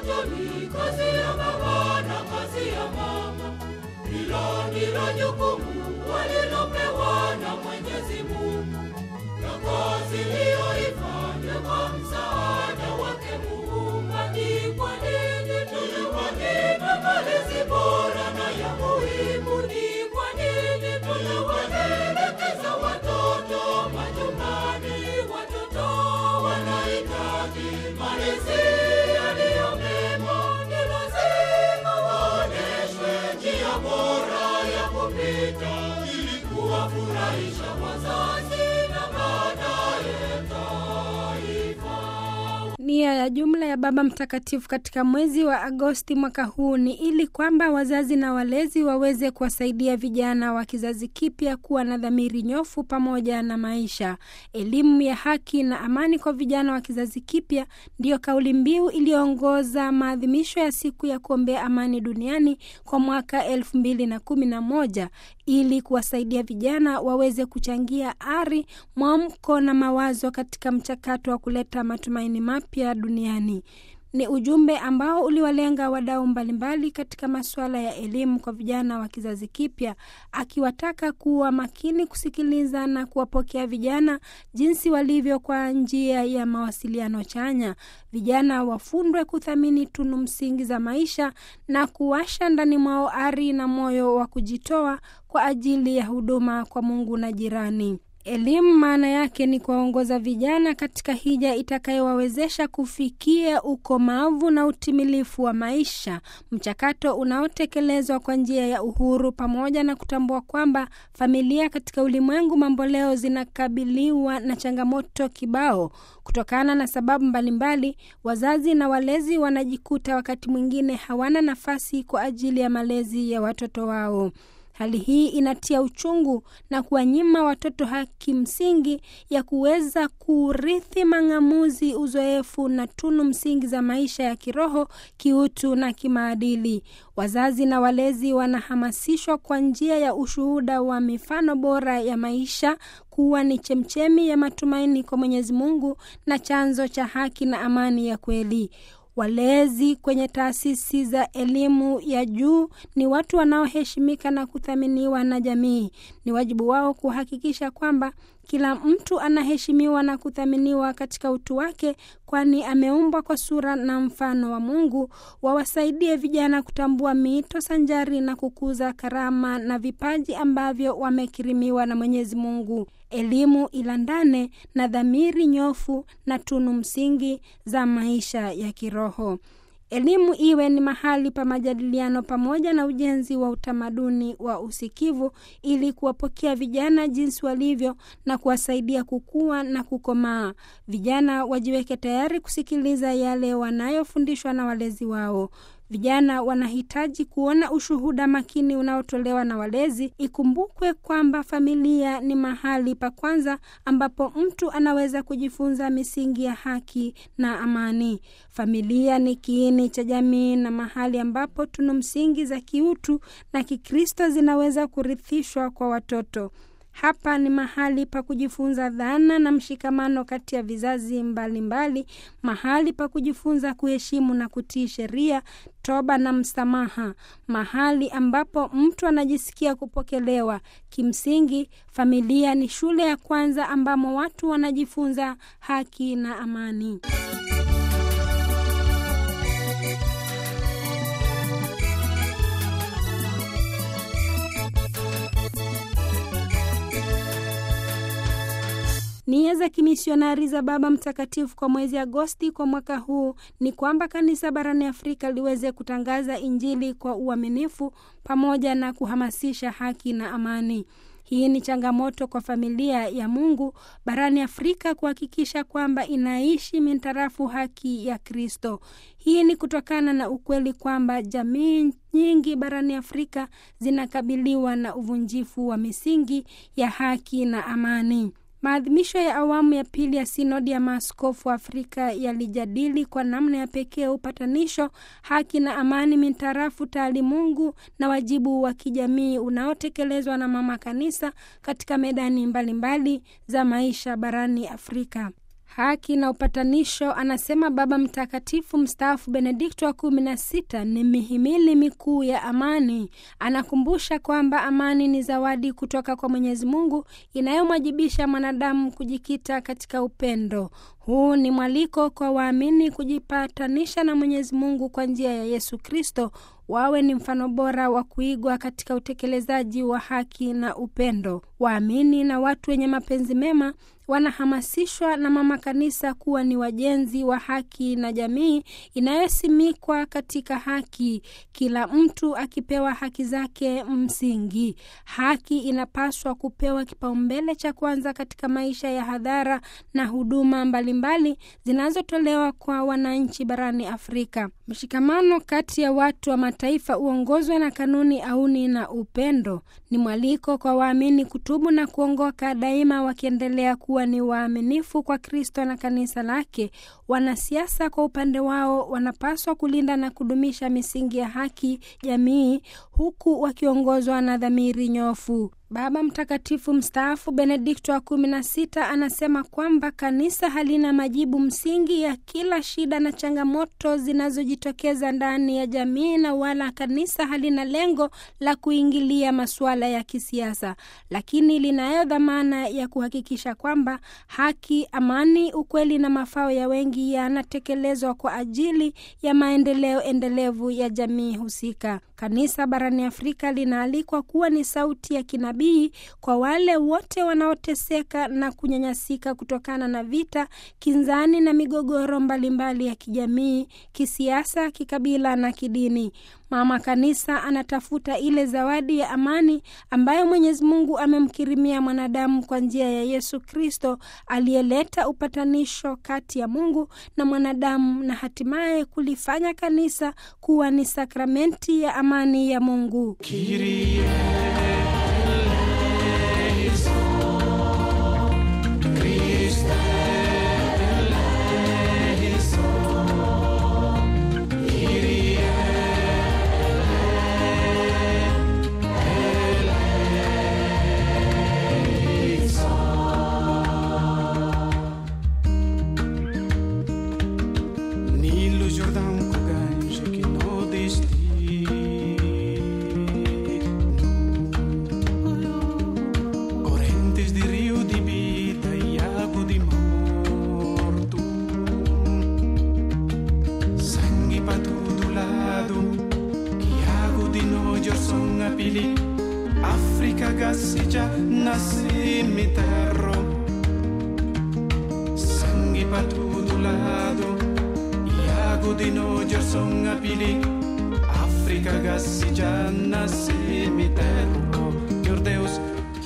watoto ni kazi ya baba na kazi ya mama. Hilo ndilo jukumu walilopewa na Mwenyezi Mungu, na kazi liyoifanya kwa msaada wake Muumba. Ni kwa nini tunawanyima malezi bora na ya muhimu? Ni kwa nini tunawaelekeza watoto majumbani? Watoto wanahitaji malezi yaliyo mema. Ni lazima waonyeshwe njia bora ya kupita ili kuwafurahisha wazazi na baadaye taifa. Nia ya jumla ya Baba Mtakatifu katika mwezi wa Agosti mwaka huu ni ili kwamba wazazi na walezi waweze kuwasaidia vijana wa kizazi kipya kuwa na dhamiri nyofu pamoja na maisha. Elimu ya haki na amani kwa vijana wa kizazi kipya ndiyo kauli mbiu iliyoongoza maadhimisho ya siku ya kuombea amani duniani kwa mwaka elfu mbili na kumi na moja ili kuwasaidia vijana waweze kuchangia ari, mwamko na mawazo katika mchakato wa kuleta matumaini mapya duniani. Ni ujumbe ambao uliwalenga wadau mbalimbali katika masuala ya elimu kwa vijana wa kizazi kipya, akiwataka kuwa makini kusikiliza na kuwapokea vijana jinsi walivyo kwa njia ya mawasiliano chanya. Vijana wafundwe kuthamini tunu msingi za maisha na kuwasha ndani mwao ari na moyo wa kujitoa kwa ajili ya huduma kwa Mungu na jirani. Elimu maana yake ni kuwaongoza vijana katika hija itakayowawezesha kufikia ukomavu na utimilifu wa maisha, mchakato unaotekelezwa kwa njia ya uhuru, pamoja na kutambua kwamba familia katika ulimwengu mamboleo zinakabiliwa na changamoto kibao. Kutokana na sababu mbalimbali, wazazi na walezi wanajikuta wakati mwingine hawana nafasi kwa ajili ya malezi ya watoto wao. Hali hii inatia uchungu na kuwanyima watoto haki msingi ya kuweza kurithi mang'amuzi, uzoefu na tunu msingi za maisha ya kiroho, kiutu na kimaadili. Wazazi na walezi wanahamasishwa kwa njia ya ushuhuda wa mifano bora ya maisha kuwa ni chemchemi ya matumaini kwa Mwenyezi Mungu na chanzo cha haki na amani ya kweli. Walezi kwenye taasisi za elimu ya juu ni watu wanaoheshimika na kuthaminiwa na jamii. Ni wajibu wao kuhakikisha kwamba kila mtu anaheshimiwa na kuthaminiwa katika utu wake, kwani ameumbwa kwa sura na mfano wa Mungu. Wawasaidie vijana kutambua miito sanjari na kukuza karama na vipaji ambavyo wamekirimiwa na Mwenyezi Mungu. Elimu ilandane na dhamiri nyofu na tunu msingi za maisha ya kiroho. Elimu iwe ni mahali pa majadiliano pamoja na ujenzi wa utamaduni wa usikivu ili kuwapokea vijana jinsi walivyo na kuwasaidia kukua na kukomaa. Vijana wajiweke tayari kusikiliza yale wanayofundishwa na walezi wao. Vijana wanahitaji kuona ushuhuda makini unaotolewa na walezi. Ikumbukwe kwamba familia ni mahali pa kwanza ambapo mtu anaweza kujifunza misingi ya haki na amani. Familia ni kiini cha jamii na mahali ambapo tunu msingi za kiutu na Kikristo zinaweza kurithishwa kwa watoto. Hapa ni mahali pa kujifunza dhana na mshikamano kati ya vizazi mbalimbali mbali, mahali pa kujifunza kuheshimu na kutii sheria, toba na msamaha, mahali ambapo mtu anajisikia kupokelewa. Kimsingi, familia ni shule ya kwanza ambamo watu wanajifunza haki na amani. Nia za kimisionari za Baba Mtakatifu kwa mwezi Agosti kwa mwaka huu ni kwamba kanisa barani Afrika liweze kutangaza Injili kwa uaminifu pamoja na kuhamasisha haki na amani. Hii ni changamoto kwa familia ya Mungu barani Afrika kuhakikisha kwamba inaishi mintarafu haki ya Kristo. Hii ni kutokana na ukweli kwamba jamii nyingi barani Afrika zinakabiliwa na uvunjifu wa misingi ya haki na amani. Maadhimisho ya awamu ya pili ya sinodi ya maaskofu wa Afrika yalijadili kwa namna ya pekee upatanisho, haki na amani mintarafu taalimungu na wajibu wa kijamii unaotekelezwa na mama kanisa katika medani mbalimbali mbali za maisha barani Afrika. haki na upatanisho, anasema Baba Mtakatifu mstaafu Benedikto wa kumi na sita, ni mihimili mikuu ya amani. Anakumbusha kwamba amani ni zawadi kutoka kwa Mwenyezi Mungu inayomwajibisha mwanadamu kujikita katika upendo. Huu ni mwaliko kwa waamini kujipatanisha na Mwenyezi Mungu kwa njia ya Yesu Kristo, wawe ni mfano bora wa kuigwa katika utekelezaji wa haki na upendo. Waamini na watu wenye mapenzi mema wanahamasishwa na Mama Kanisa kuwa ni wajenzi wa haki na jamii inayosimikwa katika haki, kila mtu akipewa haki zake msingi. Haki inapaswa kupewa kipaumbele cha kwanza katika maisha ya hadhara na huduma mbalimbali zinazotolewa kwa wananchi barani Afrika. Mshikamano kati ya watu wa mataifa uongozwe na kanuni auni na upendo. Ni mwaliko kwa waamini kutubu na kuongoka daima, wakiendelea kuwa ni waaminifu kwa Kristo na kanisa lake. Wanasiasa kwa upande wao wanapaswa kulinda na kudumisha misingi ya haki jamii, huku wakiongozwa na dhamiri nyofu. Baba Mtakatifu mstaafu Benedikto wa kumi na sita anasema kwamba kanisa halina majibu msingi ya kila shida na changamoto zinazojitokeza ndani ya jamii, na wala kanisa halina lengo la kuingilia masuala ya kisiasa, lakini linayo dhamana ya kuhakikisha kwamba haki, amani, ukweli na mafao ya wengi yanatekelezwa kwa ajili ya maendeleo endelevu ya jamii husika. Kanisa barani Afrika linaalikwa kuwa ni sauti ya kinabii kwa wale wote wanaoteseka na kunyanyasika kutokana na vita, kinzani na migogoro mbalimbali mbali ya kijamii, kisiasa, kikabila na kidini. Mama Kanisa anatafuta ile zawadi ya amani ambayo Mwenyezi Mungu amemkirimia mwanadamu kwa njia ya Yesu Kristo aliyeleta upatanisho kati ya Mungu na mwanadamu na hatimaye kulifanya kanisa kuwa ni sakramenti ya amani ya Mungu. Kyrie eleison, Christe eleison, Kyrie eleison. Nilo Jordão com gancho que no destino Correntes de rio de vida e água de morto Sangue para todo lado Que água de nojo são a pili África gaseja na cemitério Sangue para todo lado E água de nojo são a pili África gaseja na cemitério